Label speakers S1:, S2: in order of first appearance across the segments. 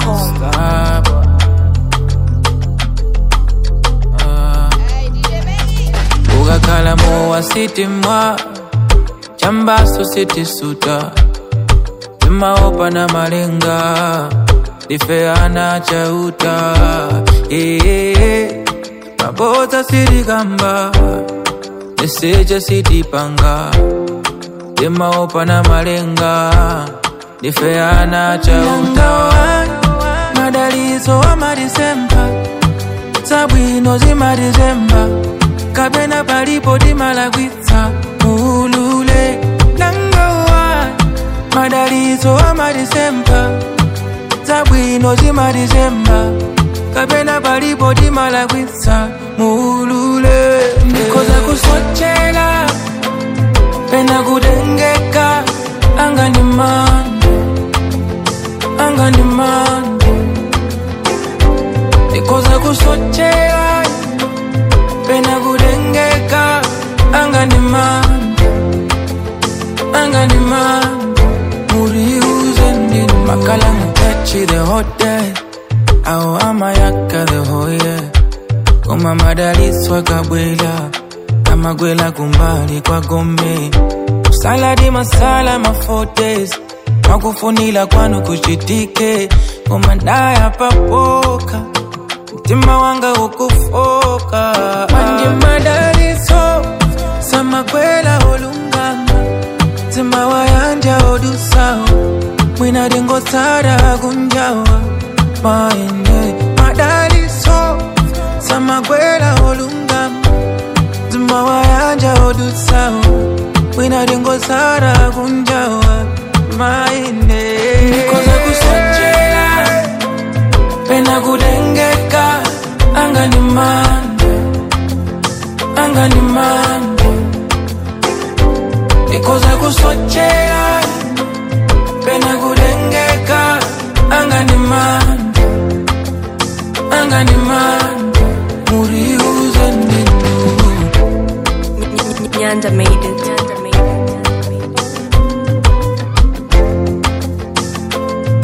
S1: AzukuLoaded.com.
S2: Stop. Ah. ukakhala mowa sitimwa chambaso sitisuta timaopa na malenga difeana chauta ee mabodza sitikamba niseja sitipanga timaopa na malenga difeana chauta madalizo wa madisemba zabwino zimadizemba kapena palipo timalagwitsa mulule nangowa madalizo amadisemba zabwino zimadizemba kapena palipo timalagwitsa mulule ndikoza kusochela pena kutengeka anga ni mande anga ni mande ndikoza kusochela pena kutengeka anga ni mande anga ni mande muriuze ndini makala mutachi the hotel au amayaka the hoye koma madaliswa kabwela amagwela kumbali kwa gombe saladi masala mafotes makufunila kwanu kuchitike koma ndaya papoka mtima wanga ukufoka manje madaliso samakwela olungama mtima wayanja odusawo mwina dingosara kunjawa maende madaliso samakwela olungama mtima wayanja odusawo mwina dingosara kunjawa maende nikoza kusochela pena kutengeka anga ni mande anga ni mande nikoza kusochela pena kutengeka anga ni mande anga ni mande muriuze ndinu
S1: Nyanda made it. Nyanda made it.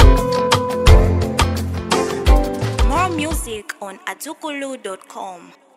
S1: More music on azukulu.com.